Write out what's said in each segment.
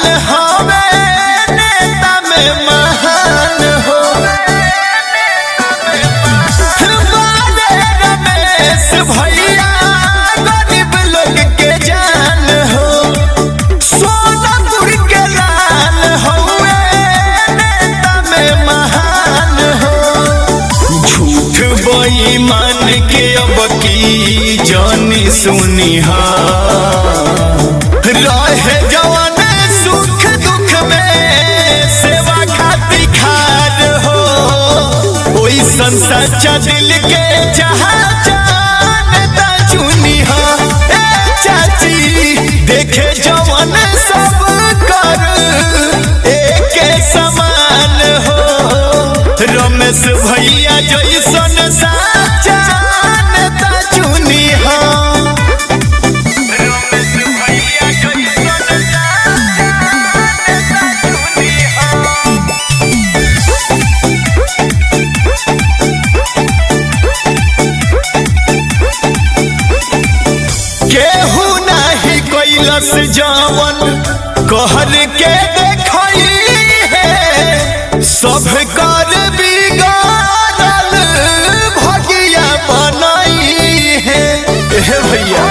जान हवे नेता में महान हो बारे रमेश भैया गरीब लोग के जान हो सोनपुर के लाल हवे नेता में महान हो झूठ बेईमान के अब की जानी सुनी रहे जवान सुख दुख में सेवा खातिर खार हो ओई सच्चा दिल के जहाँ जानता चुनी हो ए चाची देखे जवान सब कर एक समान हो रमेश भैया जैसन साचा नेता चुनी हो रमेश भैया जैसन साचा नेता चुनी हो केहू नाही कैलस जावन कहर के देखई है सब कर बिगाड़ल भगिया बनई है हे भैया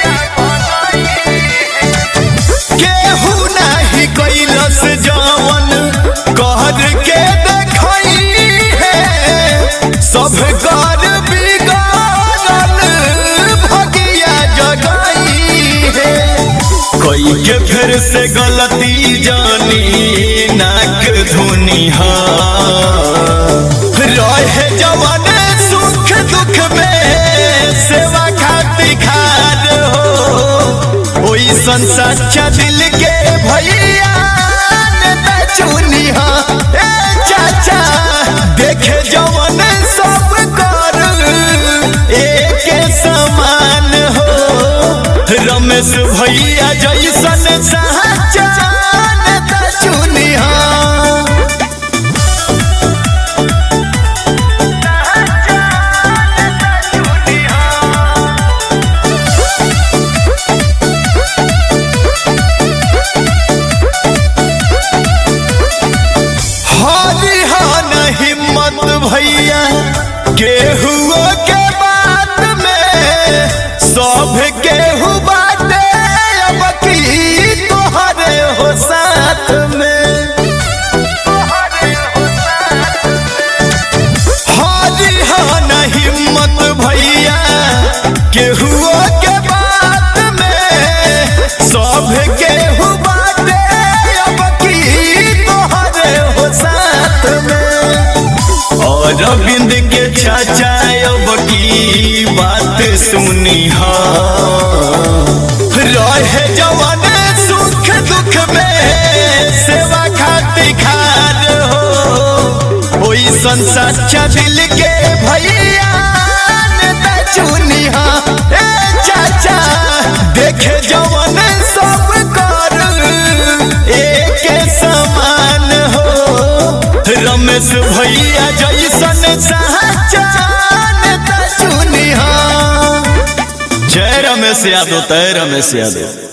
केहू नाही कैलस जावन कहर के देखई है सब कर बिगाड़ल भगिया जगई है कोई के फिर से गलती जानी नाक धुनी रहे जवान सुख दुख में सेवा खातिर खार हो ओई सच्चा दिल के भैया नेता चुनी हा ए चाचा देखे जवान सब कर एक समान हो रमेश भैया जैसन साचा नेता चुनी हा हारी हान हिम्मत भैया केहू के बात में सब केहू बाटे अब की तोहरे हो साथ में हारी हान हिम्मत भैया केहू के बात में सब केहू बाटे अब की तोहरे हो साथ में और अरविंद के चाचा अब की बात सुनी हा रहे जवान सुख दुख में सेवा खातिर खार हो ओई सच्चा दिल के भैया नेता चुनी हा ए चाचा देखे जवान सब कर एक समान हो रमेश भैया जैसन साचा नेता चुनी हा जय रमेश यादव तय रमेश यादव